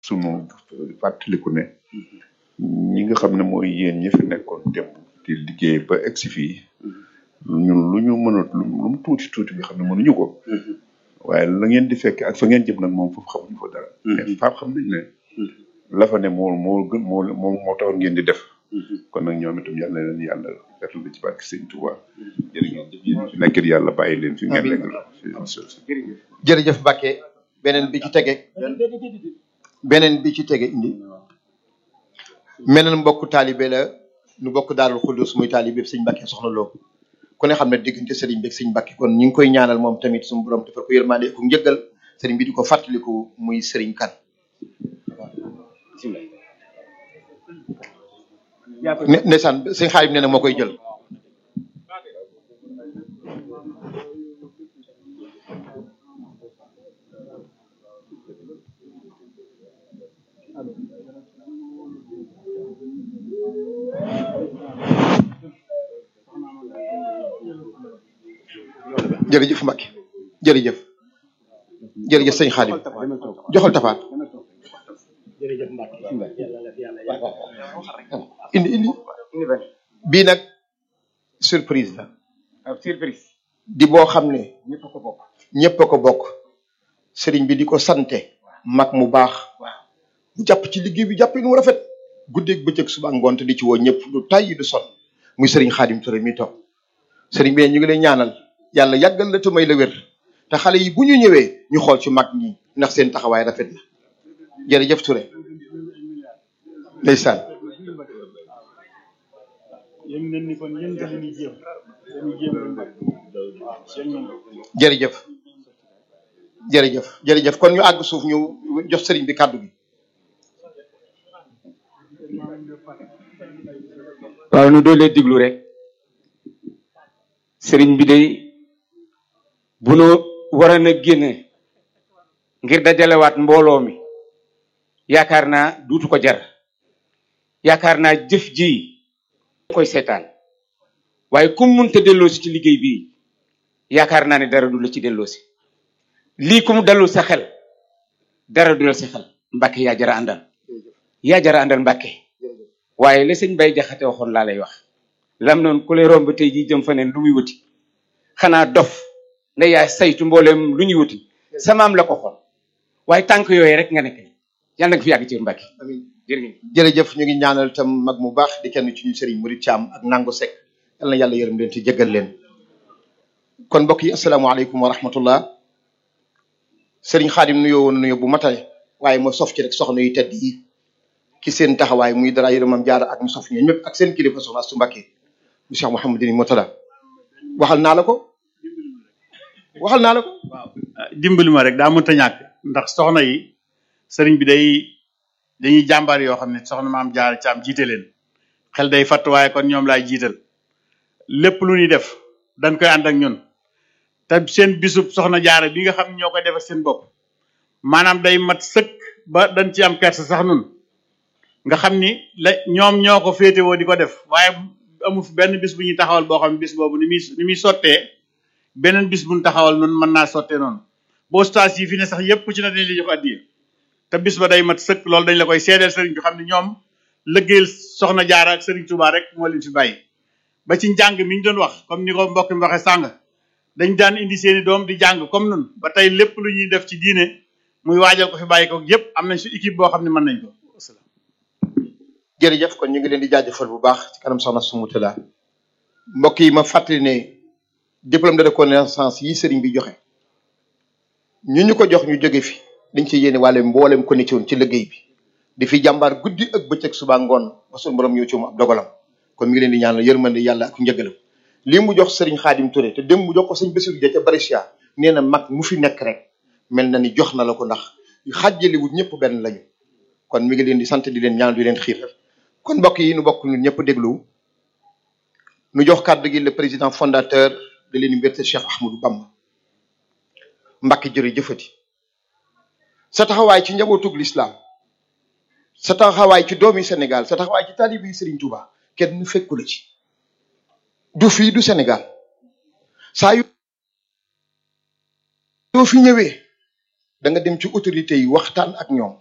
sunu fàttaliku ne ñi nga xam ne mooy yéen ñi fi nekkoon démb di liggéey ba egsi fii ñun lu ñu mënut lu mu tuuti tuuti nga xam ne mënuñu ko waaye la ngeen di fekk ak fa ngeen jëm nag moom foofu xamuñu fa dara mais faam xam nañ ne la fa ne moo moo gën moo moo moo taxoon ngeen di def kon nag ñoom itam yàlla na leen yàlla defal ci barke sëñ Touba jërë ngeen jëf yéen fi nekkit yàlla bàyyi leen fi ngeen nekk la jërëjëf Mbacke beneen bi ci tege beneen bi ci tege indi meneen mbokk taalibe la nu bokk daarul xuddus muy taalibe sëñ Mbacke soxna loo ku ne xam ne diggante sëriñ bi ak sëñ Mbacke kon ñu ngi koy ñaanal moom tamit suñu borom defal ko yërmande ku njëggal sëriñ bi di ko fàttaliku muy sëriñ kan ne ndeysaan sëñ xaalim nee na moo koy jël jërëjëf Mbacke jërëjëf jërëjëf sëñ xaalim joxal tafaat indi indi bii nag surprise la surprise di boo xam ne ñëpp ko bokk ñëpp a ko bokk sëriñ bi di ko sante mag mu baax mu jàpp ci liggéey bi jàpp nu rafet guddeeg bëccëg suba ak ngoon te di ci woo ñëpp du tàyyi du son muy sëriñ xaadim Touré mi toog sëriñ bi ne ñu ngi lay ñaanal yàlla yàggal la te may la wér te xale yi bu ñu ñëwee ñu xool ci mag ñi ndax seen taxawaay rafet na jërëjëf Touré ndeysaan yéen nañ ni kon yéen dañuy jéem dañuy jéem lu mbay yéen nañ ko jërëjëf jërëjëf jërëjëf kon ñu àgg suuf ñu jox sëriñ bi kàddu gi waaw nu doolee diglu rek sëriñ bi day bu nu waroon a génne ngir dajalewaat mbooloo mi yaakaar naa duutu ko jar yaakaar naa jëf ji koy seetaan waaye kum munta delloosi ci liggéey bii yaakaar naa ne dara du la ci delloosi lii ku mu dalul sa xel dara du la sa xel mbàkke yaa jara àndal yaa jara àndal mbàkke waaye la sëñ bay jaxate waxoon laa lay wax lam noonu ku lay romb tey jii jëm fa neen lu muy wuti xanaa dof nda yaa saytu mbooleem lu ñuy wuti samaam la ko xool waaye tànk yooyu rek nga nekk yàlla nga fi yàgg ci mbàkke jërëjëf jërëjëf ñu ngi ñaanal tam mag mu baax di kenn ci ñu sëriñ Murid Thiam ak Nango Seck yal na yàlla yërëm leen te jéggal leen kon mbokk yi asalaamaaleykum wa rahmatullah sëriñ Xaadim nuyoo woon nuyoo bu matale waaye ma sof ci rek soxna yu tedd yi ki seen taxawaay muy dara yërëmam jaara ak mu sof ñoom ñëpp ak seen kilifa soxna Astu Mbàkke mu Cheikh Mouhamadou Moutala waxal naa la ko waxal naa la ko dimbali ma rek daa mënta ñàkk ndax soxna yi sëriñ bi day dañuy jàmbaar yoo xam ne soxna maam jaar caam jiite leen xel day fatt waaye kon ñoom laay jiital lépp lu ñuy def dañ koy ànd ak ñun te seen bisub soxna jaara bi nga xam ne ñoo koy defar seen bopp maanaam day mat sëkk ba dañ ci am kersa sax nun nga xam ni la ñoom ñoo ko féetewoo di ko def waaye amul benn bis bu ñuy taxawal boo xam ne bis boobu ni muy ni muy sottee beneen bis bu ñu taxawal nun mën naa sottee noonu boo stage yi fi ne sax yépp ci na dañ li jox addiya te bis ba day mat sëkk loolu dañ la koy seedeel sëriñ bi xam ne ñoom lëggéeyal soxna jaara ak sëriñ Touba rek moo leen fi bàyyi ba ci njàng mi ñu doon wax comme ni ko mbokk mi waxee sàng dañ daan indi seeni doom di jàng comme nun ba tey lépp lu ñuy def ci diine muy waajal ko fi bàyyi ko yépp am nañ su équipe boo xam ne mën nañ ko jërëjëf kon ñu ngi leen di jaajëfal bu baax ci kanam soxna su Moutala mbokk yi ma fàttali ne diplôme de reconnaissance yi sëriñ bi joxe ñu ñu ko jox ñu jóge fi dañ ci yéene wàlle mboolem ko ne ci woon ci liggéey bi di fi jàmbaar guddi ak bëccëg suba ngoon ba suñu borom ñëw ci moom ab dogalam kon mi ngi leen di ñaanal yërmande yàlla ak njëgalam lii mu jox sëriñ Xaadim Touré te dem mu jox ko sëñ Bassirou Dia ca Brescia nee na mag mu fi nekk rek mel na ni jox na la ko ndax xàjjaliwut ñëpp benn lañu kon mi ngi leen di sant di leen ñaanal di leen xiir kon mbokk yi nu bokk ñun ñëpp déglu nu jox kàddu gi le président fondateur de l'université Cheikh Ahmadou Bamba Mbacke jërëjëfati sa taxawaay ci njabootug l'islam sa taxawaay ci doomi Sénégal sa taxawaay ci taalibe yi Serigne Touba kenn fekku la ci du fii du Sénégal saa yu yoo fi ñëwee da nga dem ci autorité yi waxtaan ak ñoom